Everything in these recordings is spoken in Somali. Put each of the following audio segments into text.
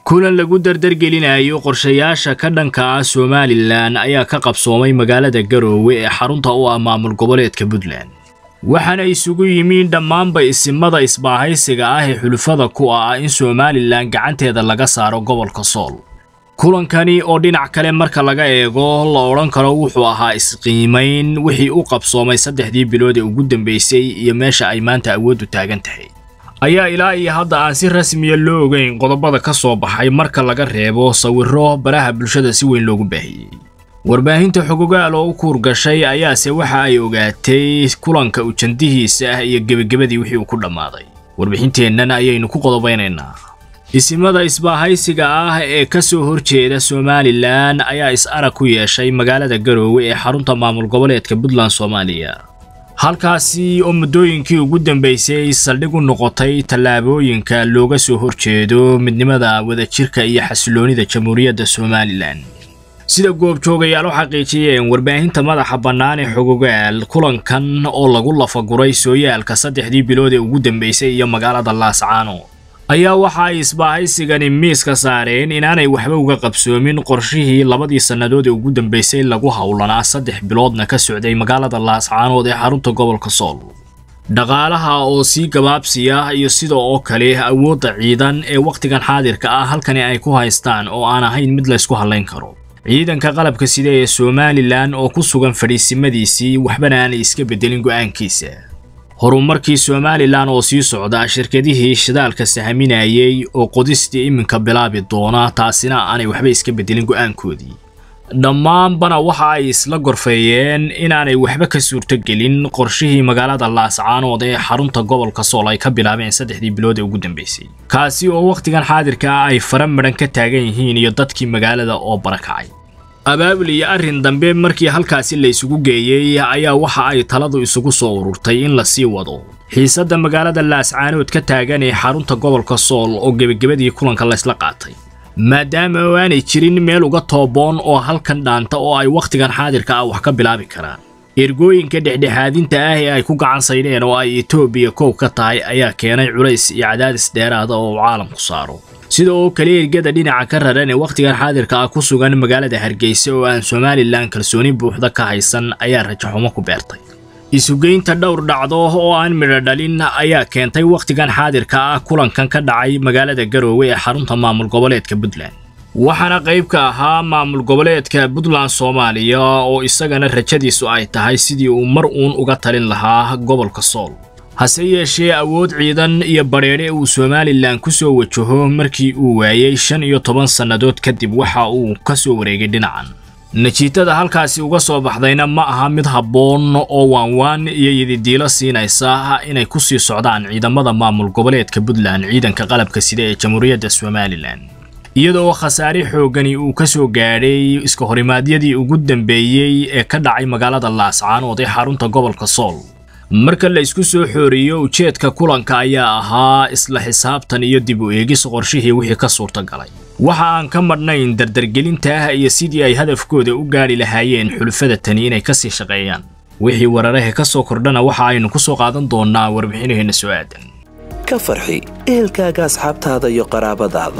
kulan lagu dardargelinayo qorshayaasha ka dhanka ah somalilan ayaa ka qabsoomay magaalada garoowe ee xarunta u ah maamul goboleedka puntland waxaana isugu yimiin dhammaanba isimada isbaahaysiga ah ee xulufada ku ah in somalilan gacanteeda laga saaro gobolka sool kulankani oo dhinac kale marka laga eego la odhan karo wuxuu ahaa isqiimayn wixii u qabsoomay saddexdii bilood ee ugu dambeysay iyo meesha ay maanta awooddu taagan tahay ayaa ilaa iyo hadda aan si rasmiya loo ogeyn qodobada ka soo baxay marka laga reebo sawirro baraha bulshada si weyn loogu baahiyey warbaahinta xogogaal oo u kuur gashay ayaase waxa ay ogaatay kulanka ujandihiisa ah iyo gebagabadii wixii uu ku dhammaaday warbixinteennan ayaynu ku qodobaynaynaa isimada isbaahaysiga ah ee ka soo horjeeda somalilan ayaa is arag ku yeeshay magaalada garoowe ee xarunta maamul goboleedka puntland soomaaliya halkaasi oo muddooyinkii ugu dambeysay saldhig u noqotay tallaabooyinka looga soo horjeedo midnimada wadajirka iyo xasiloonida jamhuuriyadda somalilan sida goobjoogayaal u xaqiijiyeen warbaahinta madaxa bannaan ee xogogaal kulankan oo lagu lafaguray sooyaalka saddexdii bilood ee ugu dambeysay iyo magaalada laascaano ayaa waxa ay isbaahaysigani miiska saareen inaanay waxba uga qabsoomin qorshihii labadii sannadood ee ugu dambeysay lagu howlanaa saddex biloodna ka socday magaalada laascaanood ee xarunta gobolka sool dhaqaalaha oo sii gabaabsiya iyo sida oo kale awoodda ciidan ee wakhtigan xaadirka ah halkani ay ku haystaan oo aan ahayn mid laysku hallayn karo ciidanka qalabka sida ee somalilan oo ku sugan fadhiisimadiisii waxbana aanay iska beddelin go'aankiisa horumarkii somalilan oo sii socda shirkadihii shidaalka sahaminayay oo qodistii iminka bilaabi doona taasina aanay waxba iska beddelin go'aankoodii dhammaanbana waxa ay isla gorfeeyeen inaanay waxba ka suurtogelin qorshihii magaalada laascaanood ee xarunta gobolka sool ay ka bilaabeen saddexdii bilood ee ugu dambeysay kaasi oo wakhtigan xaadirka ah ay fara midhan ka taagan yihiin iyo dadkii magaalada oo barakacay abaabul iyo arrin dambe markii halkaasi la isugu geeyey ayaa waxa ay taladu isugu soo ururtay in la sii wado xiisadda magaalada laascaanood ka taagan ee xarunta gobolka sool oo gebagabadii kulanka laysla qaatay maadaama oo aanay jirin meel uga tooboon oo halkan dhaanta oo ay wakhtigan xaadirka ah wax ka bilaabi karaan ergooyinka dhexdhexaadinta ah ee ay ku gacan saydheen oo ay etoobiya koow ka tahay ayaa keenay culays iyo cadaadis dheeraada oo uu caalamku saaro sida oo kale ergada dhinaca ka raran ee wakhtigan xaadirka ah ku sugan magaalada hargeysa oo aan somalilan kalsooni buuxda ka haysan ayaa rajaxumo ku beertay isugeynta dhowr dhacdo oo aan midho dhalin ayaa keentay wakhtigan xaadirka ah kulankan ka dhacay magaalada garoowe ee xarunta maamul goboleedka puntland waxaana qayb ka ahaa maamul goboleedka puntland soomaaliya oo isagana rajadiisu ay tahay sidii uu mar uun uga talin lahaa gobolka sool hase yeeshee awood ciidan iyo badheedhe uu somalilan ku soo wajaho markii uu waayey shan iyo toban sannadood kadib waxa uu ka soo wareegay dhinacan najiitada halkaasi uga soo baxdayna ma aha mid habboon oo waanwaan iyo yididiilo siinaysa inay ku sii socdaan ciidamada maamul goboleedka puntland ciidanka qalabka sida ee jamhuuriyadda somalilan iyadoo khasaare xooggani uu ka soo gaadhay iska horimaadyadii ugu dambeeyey ee ka dhacay magaalada laascaanood ee xarunta gobolka sool marka la isku soo xooriyo ujeedka kulanka ayaa ahaa isla xisaabtan iyo dib u eegis qorshihii wixii ka suurtagalay waxa aan ka madhnayn dardargelinta ah iyo sidii ay hadafkooda u gaadhi lahaayeen xulufada tani inay kasii shaqeeyaan wixii wararahe ka soo kordhana waxa aynu ku soo qaadan doonnaa warbixinaheenna soo aadan ka farxi ehelkaaga asxaabtaada iyo qaraabadaada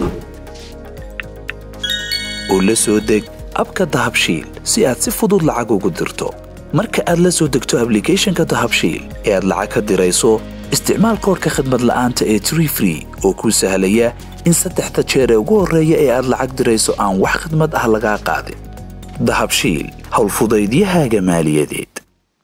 oo la soo deg abka dahabshiil si aad si fudud lacag ugu dirto marka aad la soo degto ablicathonka dahabshiil ee aad lacag ka dirayso isticmaal koorka khadmad la'aanta ee tree free oo kuu sahlaya in saddexda jeer ee ugu horreeya ee aad lacag dirayso aan wax khidmad ah lagaa qaadin dahabshiil howlfudaydiyahaaga maaliyadeed